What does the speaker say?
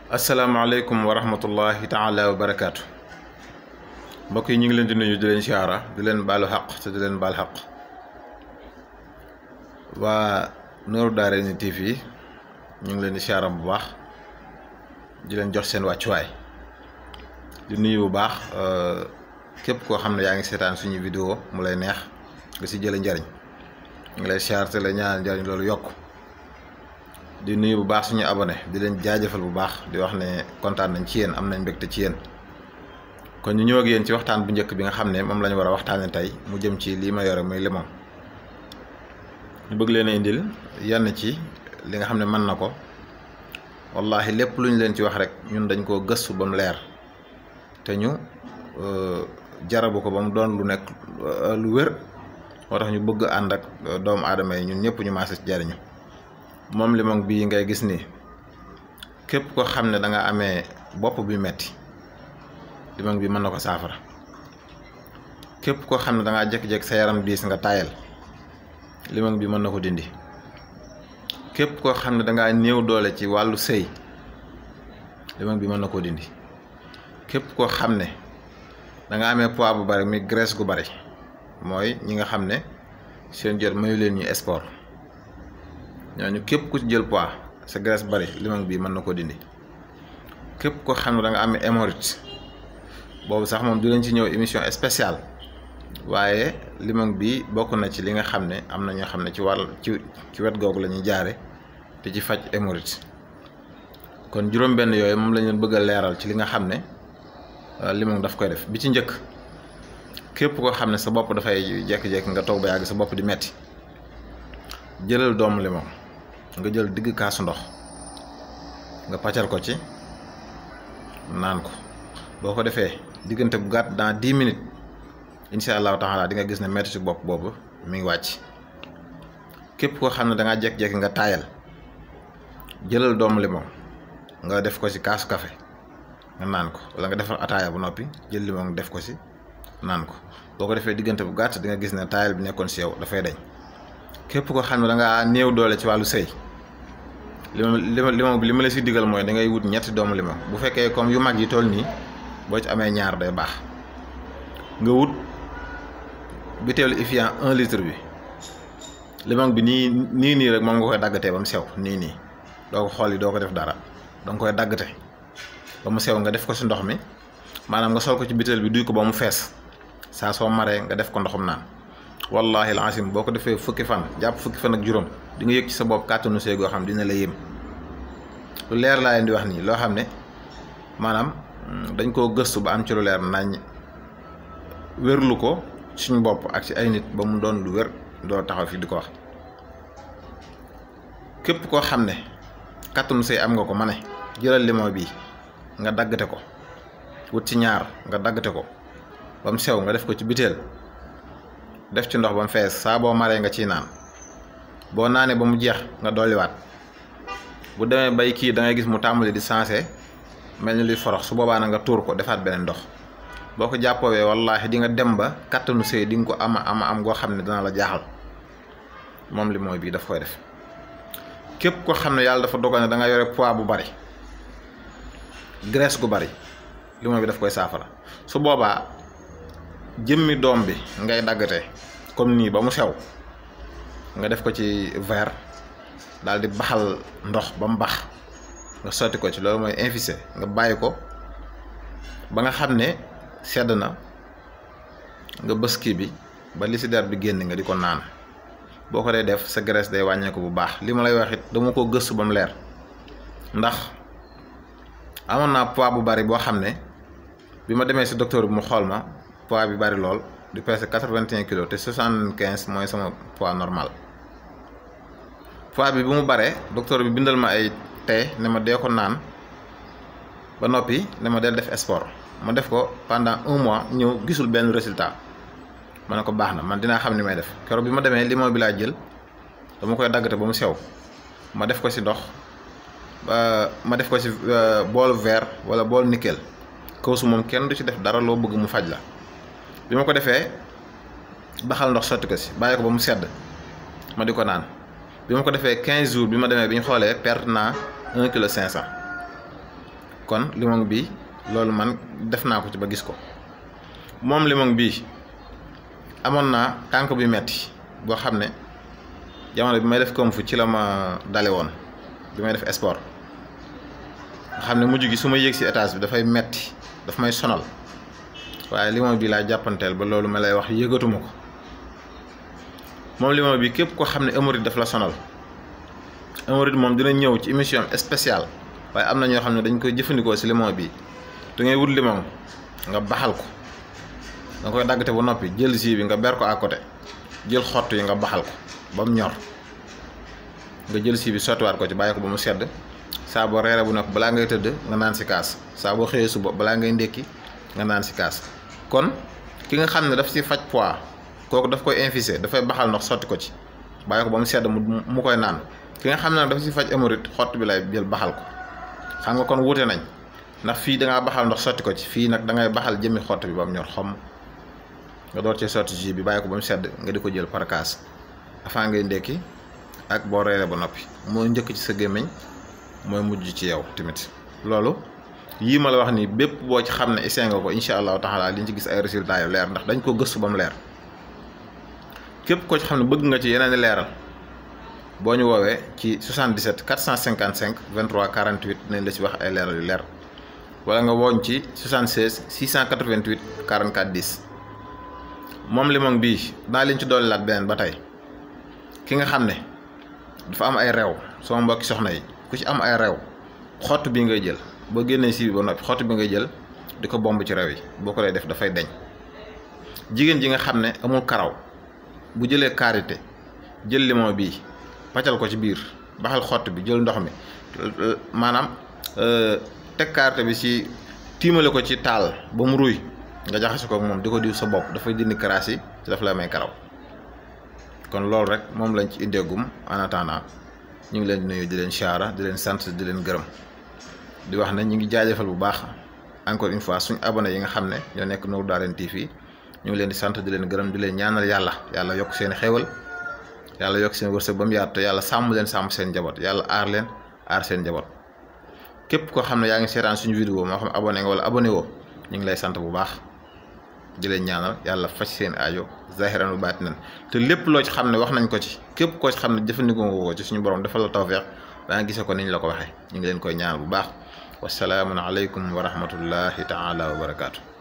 asalaamaaleykum wa rahmatullahi taala wa barakaatu mbokk yi ñu ngi leen di nuyu di leen siyaara di leen baalu xaq te di leen baal xaq waa Nourou Darayni TV ñu ngi leen di siyaara bu baax di leen jox seen wàccuwaay di nuyu bu baax képp koo xam ne yaa ngi seetaan suñu vidéo mu lay neex nga si jële njariñ ñu ngi lay siyaar te la ñaanal njariñ loolu yokk di nuyu bu baax suñu abonné di leen jaajëfal bu baax di wax ne kontaan nañ ci yéen am nañ mbégte ci yéen kon ñu ñëw ak yéen ci waxtaan bu njëkk bi nga xam ne moom la ñu war a waxtaanee tey mu jëm ci lii ma yore muy limon ñu bëgg leen a indil yenn ci li nga xam ne mën na ko wallahi lépp lu ñu leen ci wax rek ñun dañ koo gëstu ba mu leer te ñu jarabu ko ba mu doon lu nekk lu wér moo tax ñu bëgg ànd ak doomu aadama yi ñun ñëpp ñu maase ci jariñu moom limon bii ngay gis nii képp ko xam ne da nga amee bopp bi metti limon bi mën na ko saafara képp koo xam ne da ngaa jékki-jékki sa yaram diis nga tayal limon bi mën na ko dindi képp koo xam ne da ngaa néew doole ci wàllu sëy limon bi mën na koo dindi képp koo xam ne da nga amee poids bu bari mi graisse gu bari mooy ñi nga xam ne seen jot mayu leen ñu sport ñooñu képp ku ci jël poids sa graisse bari limon bii mën na ko dindi képp koo xam ne da nga amee hémorroïde boobu sax moom du leen ci ñëw émission spéciale waaye limon bi bokk na ci li nga xam ne am na ñoo xam ne ci wàll ci ci wet googu la ñuy jaare te ci faj hémorroïde kon juróom-benn yooyu moom la ñu bëgg a leeral ci li nga xam ne limon daf koy def bi ci njëkk képp koo xam ne sa bopp dafay jékki-jékki nga toog ba yàgg sa bopp di metti jëlal doomu limon nga jël digg kaasu ndox nga paccal ko ci naan ko boo ko defee diggante bu gàtt dans dix minutes incha allahu taala di nga gis ne metti ci bopp boobu mi ngi wàcc képp koo xam ne da ngaa jékki-jékki nga taayal jëlal doomu limon nga def ko ci kaasu café nga naan ko wala nga defar ataaya bu noppi jël limon def ko ci naan ko boo ko defee diggante bu gàtt di nga gis ne taayal bi nekkoon ci yow dafay dañ képp koo xam ne da ngaa néew doole ci wàllu sëy li ma li ma li ma la si digal mooy da ngay wut ñetti doomu limon bu fekkee comme yu mag yi toll nii boo ci amee ñaar day baax nga wut butéelu Evian un litre bi limon bi nii nii nii rek moom nga koy daggatee ba mu sew nii nii doo ko xool yi doo ko def dara danga koy daggate ba mu sew nga def ko si ndox mi maanaam nga sol ko ci butéel bi duy ko ba mu fees saa soo maree nga def ko ndoxum naan wallahi alazim boo ko defee fukki fan jàpp fukki fan ak juróom di nga yëg ci sa bopp kàttanu see goo xam dina la yéem lu leer laa leen di wax nii loo xam ne maanaam dañ koo gëstu ba am ci lu leer nañ wérlu ko suñ bopp ak ci ay nit ba mu doon lu wér doo taxaw fi di ko wax képp koo xam ne kàttanu see am nga ko ma ne jëlal limon bii nga daggate ko wut ci ñaar nga daggate ko ba mu sew nga def ko ci biteel def ci ndox ba mu fees saa boo maree nga ciy naan boo naanee ba mu jeex nga dolliwaat bu demee bay kii da ngay gis mu tàmbali di sensé mel ni luy forox su boobaa na nga tuur ko defaat beneen ndox boo ko jàppoowee wallaahi di nga dem ba kattanu sëy di nga ko ama ama am goo xam ne dana la jaaxal moom li mooy bii daf koy def képp ko xam ne yàlla dafa dogal ne da nga yore poids bu bari graisse gu bari li mooy bi daf koy saafara su boobaa jëmmi doom bi ngay daggate comme nii ba mu sew nga def ko ci verre daal di baxal ndox ba mu bax nga sotti ko ci loolu mooy infusé nga bàyyi ko ba nga xam ne sedd na nga bës kii bi ba li si der bi génn nga di ko naan boo ko dee def sa graisse day wàññeeku bu baax li ma lay wax it dama ko gëstu ba mu leer ndax amoon naa poids bu bari boo xam ne bi ma demee si docteur bi mu xool ma poids bi bari lool di peser quatre-vingt-un kilos te soixante-quinze mooy sama poids normal poids bi bu mu baree docteur bi bindal ma ay tee ne ma dee ko naan ba noppi ne ma del def sport ma def ko pendant un mois ñëw gisul benn résultat ma ne ko baax na man dinaa xam ni may def keroog bi ma demee limon bi laa jël dama koy daggate ba mu sew ma def ko ci ndox ma def ko ci bool verre wala bool nickel kawsu moom kenn du ci def dara loo bëgg mu faj la bi ma ko defee baxal ndox sotti ko si bàyyi ko ba mu sedd ma di ko naan bi ma ko defee 15 jours bi ma demee bi ñu xoolee perte naa 1 kilo 500 kon limon bi loolu man def naa ko ci ba gis ko moom limon bii amoon naa tànk bi metti boo xam ne jamono bi may def comme fu ci la ma dale woon bi may def sport nga xam ne mujj gi su ma yéeg si étage bi dafay metti daf may sonal waaye limon bi laa jàppanteel ba loolu ma lay wax yëgatuma ko moom limon bi képp ko xam ne hémorroïde daf la sonal hémorroïde moom dina ñëw ci émission spéciale waaye am na ñoo xam ne dañ koy jëfandikoo si limon bi da ngay wut limon nga baxal ko nga koy daggate ba noppi jël jus bi nga ber ko à côté jël xott yi nga baxal ko ba mu ñor nga jël jus bi sottiwaat ko ci bàyyi ko ba mu sedd saa boo reere bu noppi balaa ngay tëdd nga naan si kaas saa boo xëyee suba balaa ngay ndékki nga naan si kaas kon ki nga xam ne daf si faj poids kooku daf koy infusé dafay baxal ndox sotti ko ci bàyyi ko ba mu sedd mu mu koy naan ki nga xam ne daf si faj hémorroïde xott bi lay jël baxal ko xam nga kon wuute nañ ndax fii da ngaa baxal ndox sotti ko ci fii nag da ngay baxal jëmi xott bi ba mu ñor xomm nga door cee sotti jus bi bàyyi ko ba mu sedd nga di ko jël par kaas afin ngay ndékki ak boo reeree ba noppi mooy njëkk ci sa gémmiñ mooy mujj ci yow tamit loolu yii ma la wax nii bépp boo ci xam ne essayé nga ko incha allahu taala li ñu ci gis ay résultats yu leer ndax dañ ko gëstu ba mu leer képp koo ci xam ne bëgg nga ci yeneen i leeral boo ñu woowee ci 77 455 23 48 nañ la ci wax ay leeral yu leer wala nga wooñ ci 76 688 44 10 moom limon bii naa leen ci dolli laat beneen ba tey ki nga xam ne dafa am ay reew sama mbokki soxna yi ku ci am ay reew xott bi ngay jël boo génnee si bi ba noppi xott bi ngay jël di ko bomb ci reew yi boo ko lay def dafay deñ jigéen ji nga xam ne amul karaw bu jëlee karité jël limon bii paccal ko ci biir baxal xott bi jël ndox mi maanaam teg karité bi ci tiimale ko ci taal ba mu ruy nga jaxase ko ak moom di ko diw sa bopp dafay dindi karaas yi te daf la may karaw kon loolu rek moom lañ ci indeegum en attendant ñu ngi leen di nuyu di leen siyaara di leen sant di leen gërëm di wax ne ñu ngi jaajëfal bu baax encore une fois suñu abonné yi nga xam ne ñoo nekk Nour Darayni TV ñu ngi leen di sant di leen gërëm di leen ñaanal yàlla yàlla yokk seen xéewal yàlla yokk seen wërsëg ba mu yaatu te yàlla sàmm leen sàmm seen njaboot yàlla aar leen aar seen njaboot képp koo xam ne yaa ngi seetaan suñu vidéo moo xam abonné nga wala abonné woo ñu ngi lay sant bu baax di leen ñaanal yàlla faj seen aajo zahiran wa baatinan te lépp loo ci xam ne wax nañ ko ci képp koo ci xam ne jëfandikoo nga ko ci suñu borom defal la tawfeex ba nga gisee ko niñ la ko waxee ñu ngi leen koy ñaanal bu baax wasalaamun aleykum wa rahmatullahi taala wa barakaatu.